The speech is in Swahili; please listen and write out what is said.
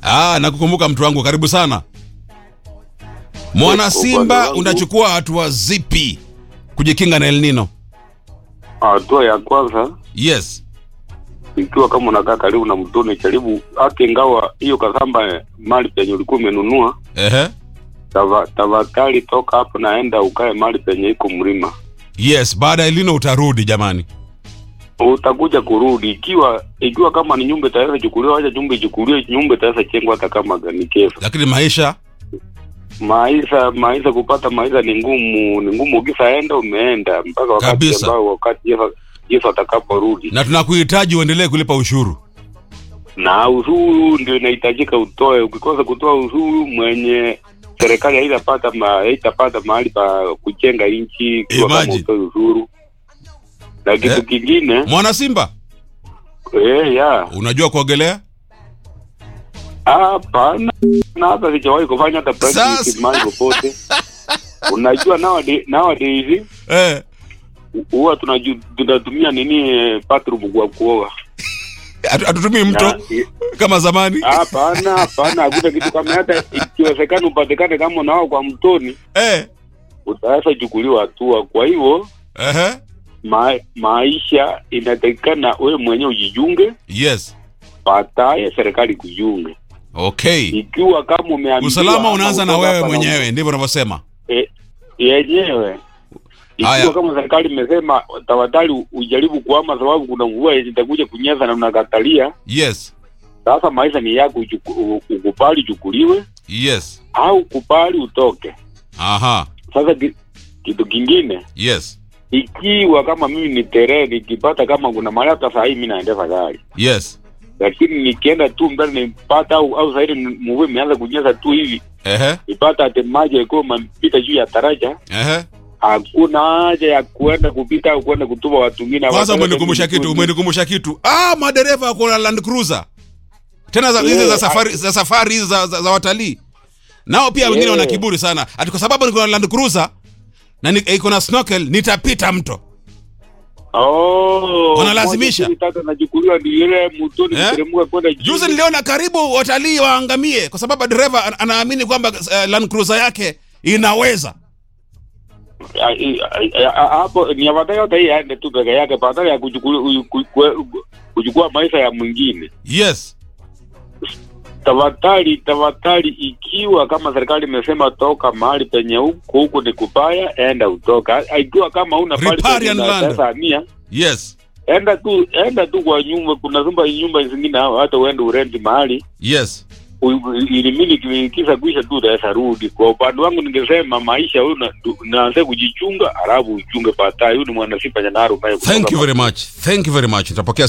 Ah, nakukumbuka mtu wangu, karibu sana. Mwana Kwa upande Simba, wangu- unachukua hatua zipi kujikinga na El Nino? Hatua ya kwanza Yes. ikiwa kama unakaa karibu na mtoni, jaribu hata ingawa hiyo kasamba mali penye ulikuwa umenunua, Ehe. tava- tafadhali toka hapo naenda ukae mali penye iko mlima, Yes, baada ya El Nino utarudi jamani. utakuja kurudi. Ikiwa ikiwa kama ni nyumba itaweza chukuliwa, acha nyumba ichukuliwe, nyumba itaweza chengwa hata kama ni kesho. Lakini maisha Maisha maisha kupata maisha ni ngumu, ni ngumu. Ukisaenda umeenda mpaka wakati Kabisa. ambao wakati Yesu, Yesu atakaporudi, na tunakuhitaji uendelee kulipa ushuru. na ushuru ndio inahitajika utoe. Ukikosa kutoa ushuru, mwenye serikali haitapata ma, haitapata mahali pa kujenga nchi ikiwa kama Imagine. utoe ushuru. Na kitu Eh. kingine Mwana Simba, eh, ya unajua kuogelea? hapana, na hata sijawahi kufanya hata practice Sasa. mahali popote. Unajua nowadays nowadays Eh. huwa tunaju- tunatumia nini eh, bathroom kwa kuoga Hatu- Hatutumii mto Na- kama zamani. hapana hapana hakuna kitu kama hata ikiwezekana upatikane kama unao kwa mtoni Eh. utaweza chukuliwa hatua kwa hivyo Ehe. ma, maisha inatakikana wewe mwenyewe ujijunge Yes. baadaye serikali kujiunge Okay. ikiwa kama umeambiwa Usalama ama unaanza na utoka wewe hapa na- mwenyewe, ndivyo unavyosema. e, yenyewe Haya. ikiwa kama serikali imesema tafadhali ujaribu kuama sababu kuna mvua yenye itakuja kunyesha na unakatalia Yes. sasa maisha ni yako uchuku- u- ukubali uchukuliwe Yes. au kubali utoke Aha. sasa ki, kitu kingine Yes. ikiwa kama mimi ni tere nikipata kama kuna mahali hata saa hii mi naendesha gari Yes. lakini nikienda tu mbele nipata au au saidi mvua imeanza kunyesha tu hivi Ehe. nipata ate maji yakiwa mapita juu ya taraja Ehe. hakuna haja ya kuenda kupita au kuenda kutuma watu wengine Kwanza Wapeleke umenikumbusha tu kitu, tu- umenikumbusha kitu. Ah, madereva wako na Land Cruiser. Tena za hizi Yeah, za safari za safari hizi za, za, za watalii. Nao pia wengine Yeah. wana kiburi sana. Ati kwa sababu niko na Land Cruiser na ni- iko na snorkel nitapita mto. Oh, Wanalazimisha. moja, mbili, tatu, nachukuliwa ni ile mtoni Eh? kuteremka kwenda juu. Juzi niliona karibu watalii waangamie kwa sababu dereva ana- anaamini kwamba uh, Land Cruiser yake inaweza. Ah, i- ah, ah, hapo ni afadhali hata hii aende tu peke yake badala ya kuchukua ku- ku- kuchukua maisha ya mwingine. Yes. Tafadhali, tafadhali, ikiwa kama serikali imesema toka mahali penye huku huku ni kubaya, enda utoka. Ah, Ikiwa kama una mahali penye Riparian land. unaweza hamia, Yes. enda tu enda tu kwa nyumba. Kuna nyumba nyumba zingine hata uende urenti mahali Yes. ilimili kisa kuisha tu utaweza rudi. Kwa upande wangu ningesema maisha huyu na- tu- naanze kujichunga, halafu uchunge baadaye. Huyu ni mwanasifa Nyanaro. Thank you very much. Thank you very much. Nitapokea